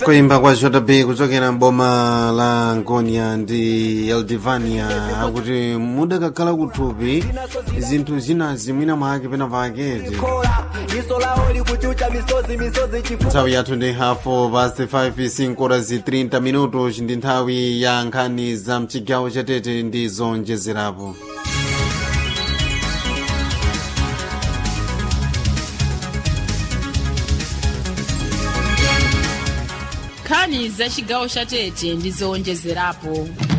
kuimba kwa jb kuchokera mboma la ngonia ndi eldivania akuti mudakakhala kuthupi zinthu zina zimwina mwake pena paketi nthawi yathu ndi hafu past 5 5 zi 30 minutos ndi nthawi ya nkhani za mchigawo chatete ndi zonjezerapo nkhani za chigawo cha tete ndi zowonjezerapo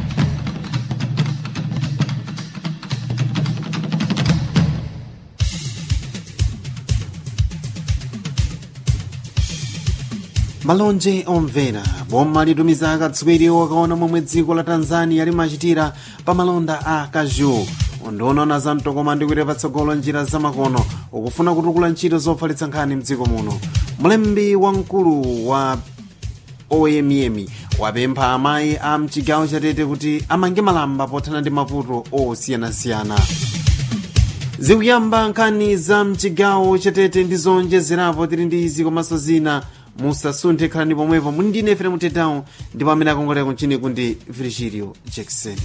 malonje omvera boma litumiza akatswiri okaona momwe dziko la tanzania limachitira pa malonda a kaju ndionaona za mtokoma ndi kuita patsogolo njira zamakono ukufuna kutukula ntchito zofalitsa nkhani mdziko muno mlembi wamkulu wa oyemiyemi wapempha amayi a mchigawo chatete kuti amange malamba pothana ndi mavuto osiyanasiyana zikuyamba nkhani za mchigawo chatete ndi zonjezerapo tili ndi izi komanso zina musasunthe khalani pomwepo muli ndine efere mutetawo ndipo amene akongolera kunchini kundi virgilio jackson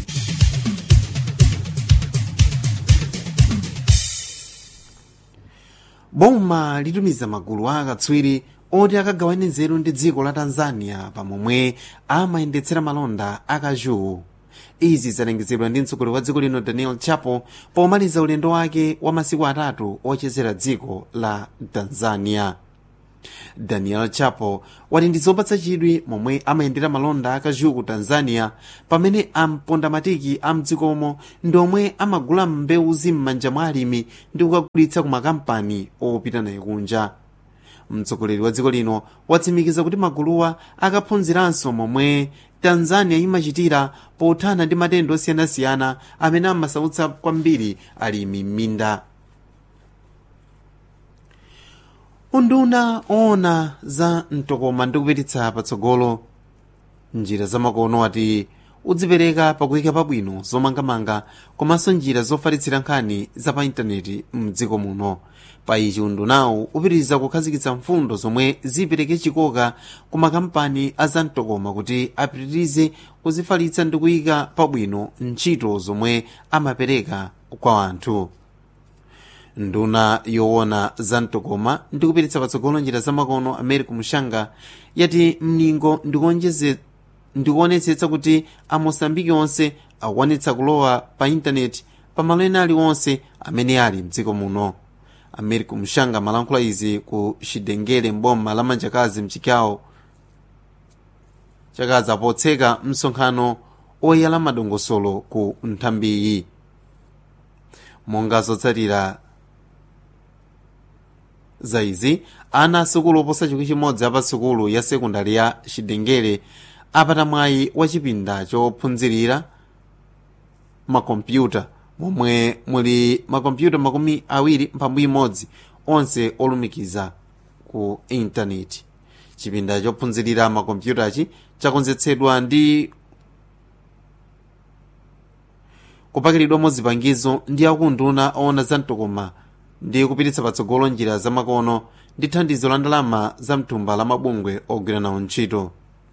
boma litumiza magulu a akatswiri oti akagawane nzeru ndi dziko la tanzania pamomwe amayendetsera malonda akaju izi zalengezedwa ndi mtsogoleri wa dziko lino daniel chapo pomaliza ulendo wake wa masiku atatu ochezera dziko la tanzania daniel chapo wati ndi zopatsa chidwi momwe amayendera malonda akaju ku tanzania pamene ampondamatiki a mdzikomo ndi omwe amagula mbewuzi m'manja mwa alimi ndi kukagulitsa ku makampani opita naye kunja mtsogoleri wa dziko lino watsimikiza kuti maguluwa akaphunziranso momwe tanzania imachitira pothana ndi matenda osiyanasiyana amene amasautsa kwambiri alimi m'minda unduna oona za mtokoma ndi kupititsa patsogolo njira zamakono ati udzipereka pakuyika pabwino zomangamanga komanso njira zofalitsira nkhani za pa intaneti mdziko muno pa ichi undunawu upitiriza kukhazikitsa mfundo zomwe zipereke chikoka ku makampani a zamtokoma kuti apitirize kuzifalitsa ndi kuyika pabwino ntchito zomwe amapereka kwa anthu nduna yoona za mtokoma ndi kupititsa patsogolo njira zamakono america mushanga yati mningo ndikuonetsetsa kuti amosambiki onse akwanitsa kulowa pa intaneti pamalo ena aliwonse amene ali mdziko muno america mushanga malankhula izi ku xidengere mboma la manjakazi mchigawo chakaza potseka msonkhano oyala madongosolo ku nthambiyi monga zotsatira za izi ana asukulu oposa chikwi chimodzi apasukulu ya sekondari ya xidengere apata mwayi wa chipinda chophunzirira makompyuta momwe muli makompyuta makumi awiri mphambu imodzi onse olumikiza ku intaneti chipinda chophunzirira makompyutachi chakonzetsedwa ndi kupakiridwamo zipangizo ndi akunduna oona za mtokoma ndi kupititsa patsogolo njira zamakono ndi thandizo la ndalama za mtumba la mabungwe ogwira nawo ntchito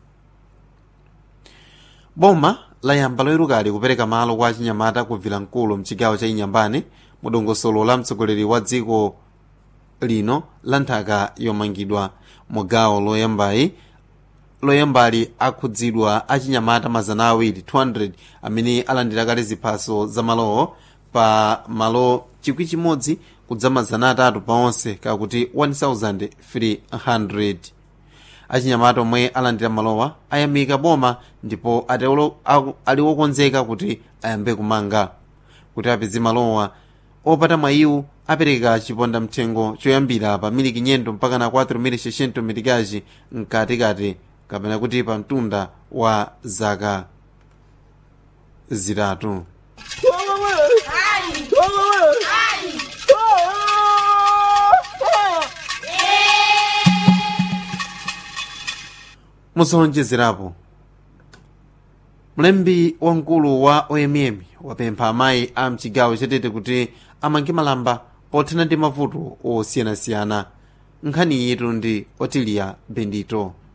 boma layamba loyerukali kupereka malo kwa achinyamata ku vilankulu mchigawo cha inyambane mu dongosolo la mtsogoleri wa dziko lino la nthaka yomangidwa mu gawo loyambayi loyambali akhudzidwa achinyamata mazana awiri 200 amene alandira kale ziphaso za malowo pa malo chikwi chimodzi kudza mazana atatu pa onse kakuti 1300 achinyamata omwe alandira malowa ayamika boma ndipo ali wokonzeka kuti ayambe kumanga kuti apeze malowa opata mwayiwu apereka chiponda mthengo choyambira pa miliki nyendo mpaka na 4 milikazi mkatikati kapena kuti pa mtunda wa zaka zitatu musonjezerapo mlembi wamkulu wa omm wapempha amayi a mchigawo chatete kuti amange malamba pothana ndi mavuto osiyanasiyana nkhani yitu ndi otilia bendito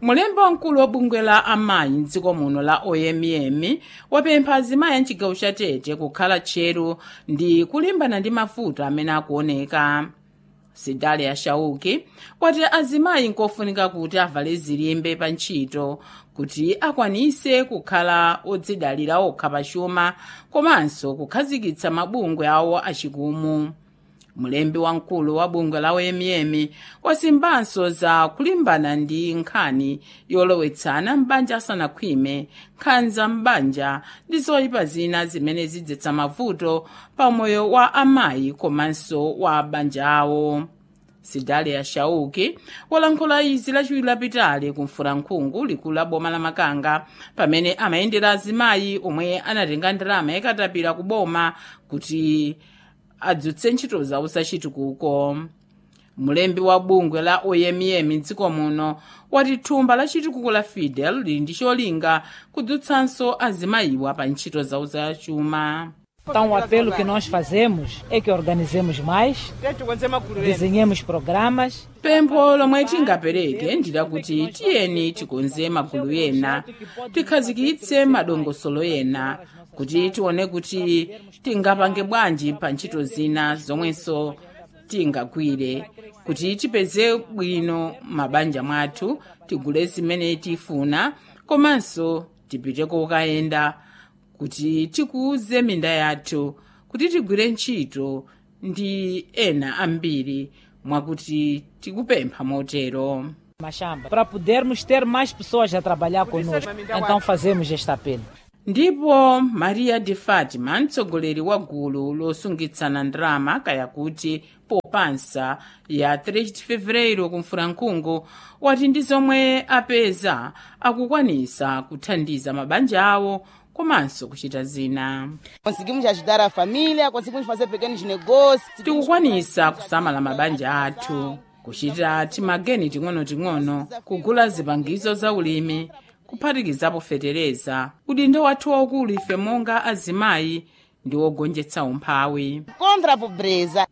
mulembi wamkulu wa bungwe la amayi mdziko muno la omm wapempha azimayi a mchigawo cha tete kukhala tcheru ndi kulimbana ndi mavuto amene akuoneka sidalia shauki wati azimayi nkofunika kuti avale zilimbe pa ntchito kuti akwanise kukhala odzidalira okha pachuma komanso kukhazikitsa mabungwe awo achikumu mulembi wamkulu wa bungwe la omm wasimbanso za kulimbana ndi nkhani yolowetsana m'banja asanakhwime nkhanza m'banja ndi zoyipa zina zimene zidzetsa mavuto pa moyo wa amayi komanso wa banja awo sidalia shauki walankhula izi lachiwiri lapitali kumfulankhungu likulu la boma la makanga pamene amayendera azimayi omwe anatenga ndalama yakatapira ku boma kuti adzutse ntchito zawo zachitukuko mulembi wa bungwe la omm mdziko muno wati thumba la chitukuko la fidel lili ndi cholinga kudzutsanso azimayiwa pa ntchito zawo zachuma Então, o apelo que nós fazemos é que organizemos mais, desenhemos programas pempho lomwe tingapereke ndilakuti tiyeni tikonze magulu ena tikhazikitse madongosolo ena kuti tione kuti tingapange bwanji pa ntchito zina zomwenso tingagwire kuti tipeze bwino mabanja mwathu tigule zimene tifuna komanso tipite kokayenda kuti tikuze minda yathu kuti tigwire ntchito ndi ena ambiri mwakuti tikupempha motero machamba para podermos ter mais pessoas a trabalhar conosco. Então, fazemos este apelo. ndipo maria de fatima mtsogoleri wa gulu losungitsana ndalama kaya kuti popansa ya 3 de fevereiro kumfulankhungu wati ndi zomwe apeza akukwanisa kuthandiza mabanja awo komanso kuchita zina Conseguimos ajudar a família, conseguimos fazer pequenos negócios. tikukwanisa kusamala mabanja athu kuchita timageni ting'onoting'ono kugula zipangizo za ulimi kuphatikizapo fetereza udindo wathu waukulu ife monga azimayi ndi wogonjetsa umphawi Contra a pobreza.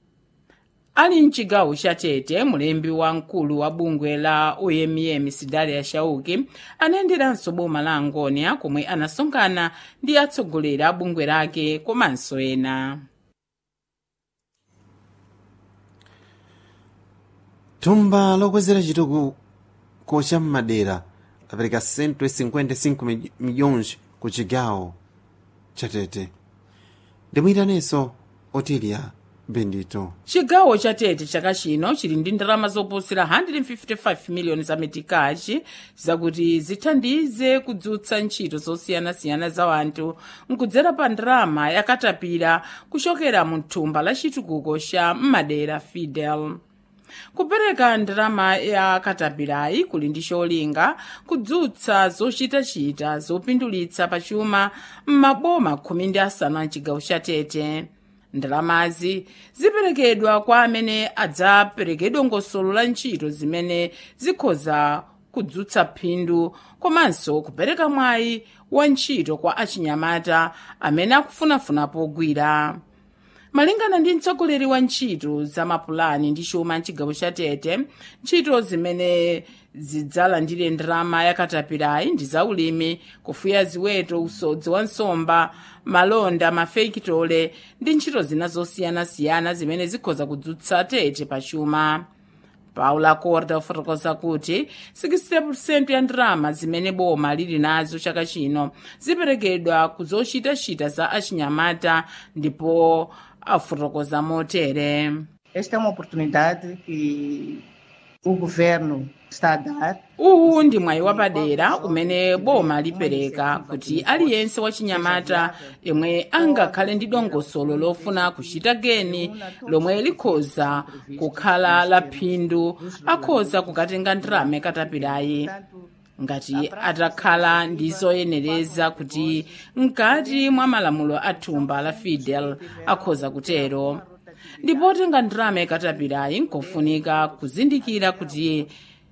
ali mchigawo cha tete mulembi wamkulu wa bungwe la omm sidalia shauki anayenderanso boma la angonia komwe anasonkhana ndi atsogoleri a bungwe lake komanso ena thumba lokwezera chitukuko cha madera apereka 155 mi- milhões ku chigawo chatete ndimuyitaneso otilia bendito chigawo cha tete chaka chino chili ndi ndalama zoposera 155 miliyoni za metikachi zakuti zithandize kudzutsa ntchito zosiyanasiyana za wanthu nkudzera pa ndalama yakatapira kuchokera mu thumba la chitukuko cha madera fidel kupereka ndalama ya katapirayi kuli ndi cholinga kudzutsa zochitachita zopindulitsa pachuma m'maboma khumi ndi asanu a chigawo cha tete ndalamazi ziperekedwa kwa amene adzapereke dongosolo la ntchito zimene zikhoza kudzutsa phindu komanso kupereka mwayi wa ntchito kwa achinyamata amene akufunafuna pogwira malingana ndi mtsogoleri wa ntchito za mapulani ndi chuma mchigawo cha tete ntchito zimene zidzalandire ndalama yakatapirayi ndi zaulimi kufuya ziweto usodzi wa nsomba malonda mafekitole ndi ntchito zina zosiyanasiyana zimene zikhoza kudzutsa tete pachuma paula corda ufotokoza kuti 60% ya ndalama zimene boma lili nazo chaka chino ziperekedwa ku zochitachita za achinyamata ndipo afotokoza motere Esta é uma oportunidade que o governo está a dar uwu ndi mwayi wapadera umene boma lipereka kuti aliyense wachinyamata yemwe angakhale ndi dongosolo lofuna kuchita geni lomwe likhoza kukhala la phindu akhoza kukatenga ndalama yakatapirayi ngati atakhala ndi zoyenereza kuti mkati mwa malamulo a thumba la fidel akhoza kutero ndipo tenga ndalama yakatapirayi nkofunika kuzindikira kuti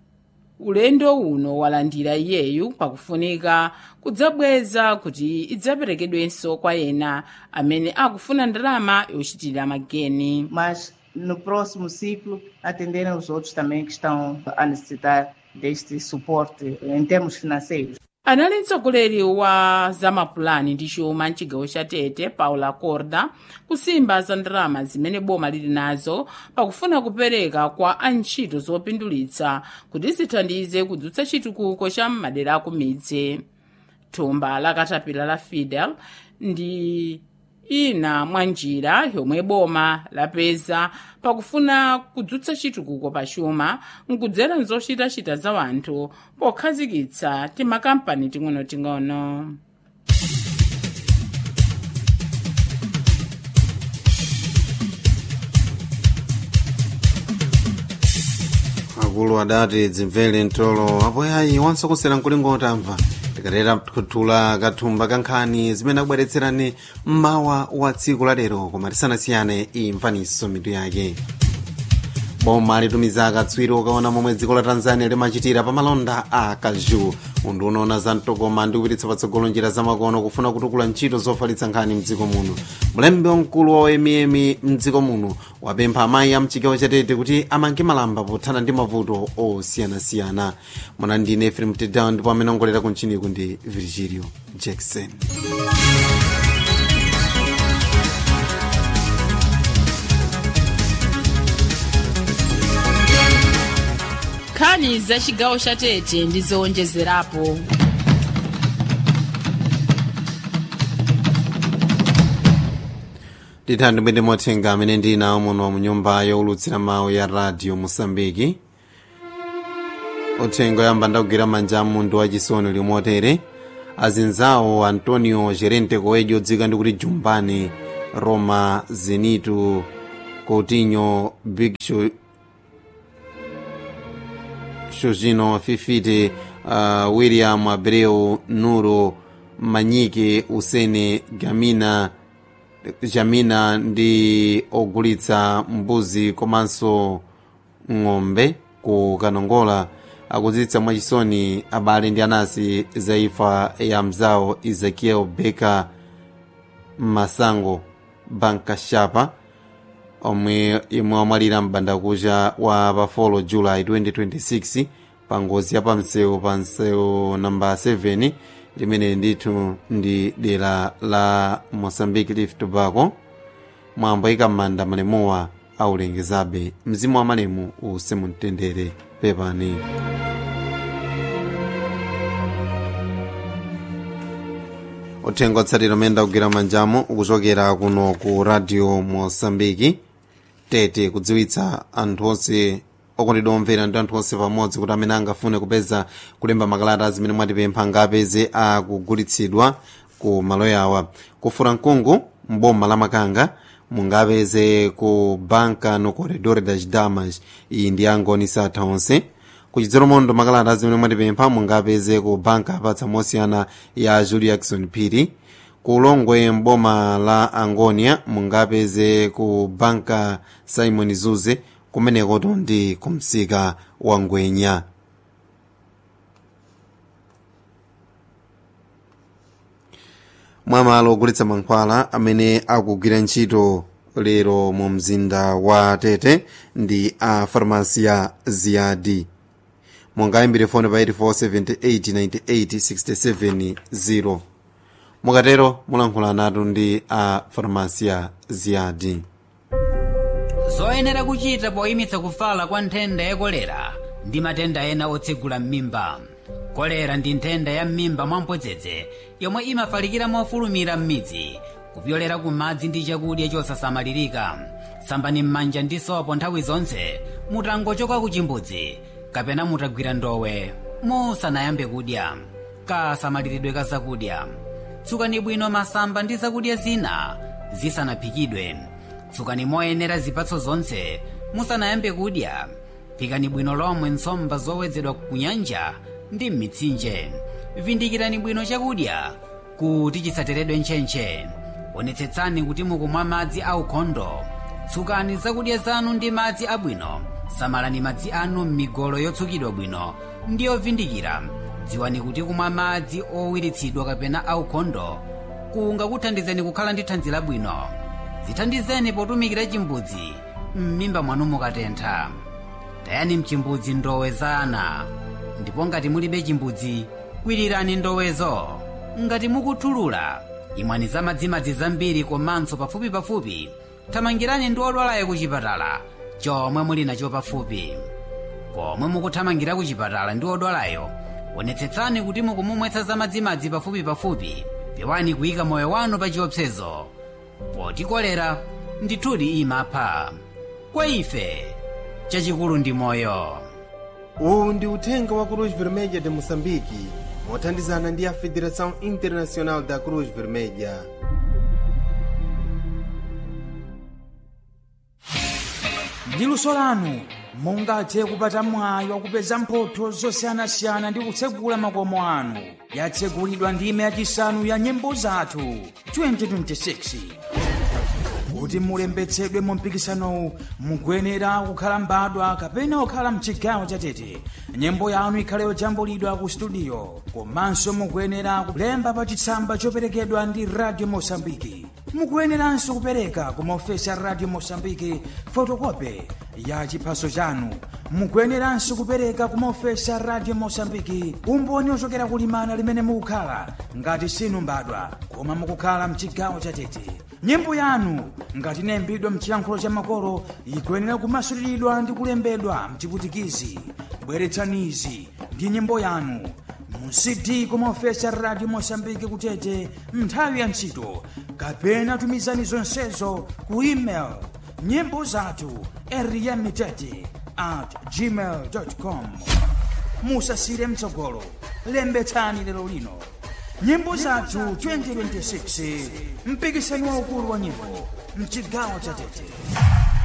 ulendo uno walandira iyeyu pakufunika kudzabweza kuti idzaperekedwenso kwa ena amene akufuna ndalama yochitira mageni mas no próximo ciclo atenderem os outros também que estão a necessitar deste suporte em termos financeiros. anali mtsogoleri wa zamapulani ndi chuma mchigawo cha tete paula corda kusimba za ndalama zimene boma lili nazo pakufuna kupereka kwa antchito zopindulitsa kuti zithandize kudzutsa chitukuko cha madera aku midzi thumba la katapila la fidel ndi ina mwa njira yomwe boma lapeza pakufuna kudzutsa chitukuko pa chuma nkudzera nzochitachita za wanthu pokhazikitsa timakampani ting'onoting'ono akulu adati dzimvere mtolo apoyayi wansokosera mkulingo otamva tikatera kutula kathumba kankhani zimene akubweretserani mmawa wa tsiku la lero koma tisanasiyane imvaniso mitu yake boma litumiza akatswiri okaona momwe dziko la tanzania limachitira pa malonda a kaju undu unaona za mtokoma ndi kupititsa patsogolo njira zamakono kufuna kutukula ntchito zofalitsa nkhani mdziko muno mlembi wamkulu wa oyemiemi mdziko muno wapempha amayi a mchigawo chatete kuti amange malamba pothana ndi mavuto osiyanasiyana mwana ndine efrem tedown ndipo amene ongolera kunchiniku ndi virgilio jackson nkhani za chigawo cha tete ndi zowonjezerapo ndithandi mwene mothenga amene ndinawo muno mu nyumba yowulutsira mawu ya radio mosambiki uthenga oyamba ndakugwira manja amunthu wachisoni limotere azinzawo antonio gerente coelho dzika ndi kuti jumbani roma zenito coutinho big show Jorginho Fifite, uh, William Abreu, Nuro, Manyike, Usene, Gamina, Jamina ndi ogulitsa mbuzi komanso ng'ombe ku kanongola akudziwitsa mwachisoni abale ndi anasi za imfa ya mzawo ezekiel beka masango bankashapa omwe imwe wamwalira m'bandakucha wa pa 4 july 2026 pa ngozi ya pamsewu pa msewu namba 7 limene ndithu ndi dera la mozambique leaf tobacco mwambo ikamanda malemuwa aulengezabe mzimu wa malemu use mumtendere pepani uthenga otsatira umene ndakugwira manjamo ukuchokera kuno ku radio mosambiki tete kudziwitsa anthu onse okondedwa omvera ndi anthu onse pamodzi kuti amene angafune kupeza kulemba makalata zimene mwatipempha ngapeze akugulitsidwa ku malo yawa kufura mkungu mboma la makanga mungapeze ku banka no corredor das damas iyi ndi angoni satha onse kuchidzero mondo makalata zimene mwatipempha mungapeze ku banka apatsa mosiyana ya julie jackson phiri ku ulongwe mboma la angonia mungapeze ku banka simon zuze kumenekoto ndi kumsika wa ngwenya mwamalo ogulitsa mankhwala amene akugwira ntchito lero mu mzinda wa tete ndi a farmasia ziyadi mungayimbire foni pa 84789867 mukatero mulankhula natu ndi a farmasia ziyadi zoyenera kuchita poyimitsa kufala kwa nthenda ya kolera ndi matenda ena otsegula m'mimba kolera ndi nthenda ya m'mimba mwamphodzedze yomwe imafalikira mofulumira m'midzi kupyolera ku madzi ndi chakudya chosasamalirika sambani m'manja ndi sopo nthawi zonse mutangochoka ku chimbudzi kapena mutagwira ndowe musanayambe kudya kasamaliridwe ka zakudya tsukani bwino masamba ndi zakudya zina zisanaphikidwe tsukani moyenera zipatso zonse musanayambe kudya phikani bwino lomwe nsomba zowedzedwa ku nyanja ndi m'mitsinje vindikirani bwino chakudya kuti chisateredwe ntchentche onetsetsani kuti mukumwa madzi aukhondo tsukani zakudya zanu ndi madzi abwino samalani madzi anu m'migolo yotsukidwa bwino ndi yovindikira dziwani kuti kumwa madzi owiritsidwa kapena aukhondo kungakuthandizeni kukhala ndi thanzi labwino zithandizeni potumikira chimbudzi m'mimba mwanu mukatentha tayani mchimbudzi ndowe za ana ndipo ngati mulibe chimbudzi kwirirani ndowezo ngati mukuthulula imwani za madzimadzi zambiri komanso pafupipafupi thamangirani ndi odwalayo ku chipatala chomwe muli nacho pafupi pomwe mukuthamangira ku chipatala ndi odwalayo onetsetsani kuti mukumumwetsa za madzimadzi pafupipafupi pewani kuyika moyo wanu pa chiopsezo poti kolera ndithudi imapha kwa ife chachikulu ndi moyo uwu ndi uthenga wa cruz vermelha de moçambique mothandizana ndi a federação internacional da cruz vermelha ndi luso lanu mungathe kupata mwayi wakupeza mphotho zosiyanasiyana ndi kutsegula makomo anu yatsegulidwa ndime yachisanu ya nyimbo zathu 2026 kuti mulembetsedwe mu mpikisanowu mukuyenera kukhala mbadwa kapena kukhala mchigawo chatete nyimbo yanu ikhale yojambulidwa ku studio komanso mukuyenera kulemba pa chitsamba choperekedwa ndi radio mosambiki mukuyeneranso kupereka ku maofesi a radio mosambiki fotokope ya chiphaso chanu mukuyeneranso kupereka ku maofesi a radio mosambiki umboni ochokera kulimana limene mukukhala ngati sinu mbadwa koma mukukhala mchigawo chatete nyimbo yanu ngati inayimbidwa mchiyankhulo cha makolo ikuyenera kumasuliridwa ndi kulembedwa mchiputikizi bweretsanizi ndi nyimbo yanu mu cd kumaofesi a radio mosambiki kutete nthawi ya ntchito kapena tumizani zonsezo ku email nyimbo zathu eriyamitete at gmail com musasire mtsogolo lembetsani lero lino nyimbo zathu 2026 mpikisano waukulu wa nyimbo mchigawo cha tete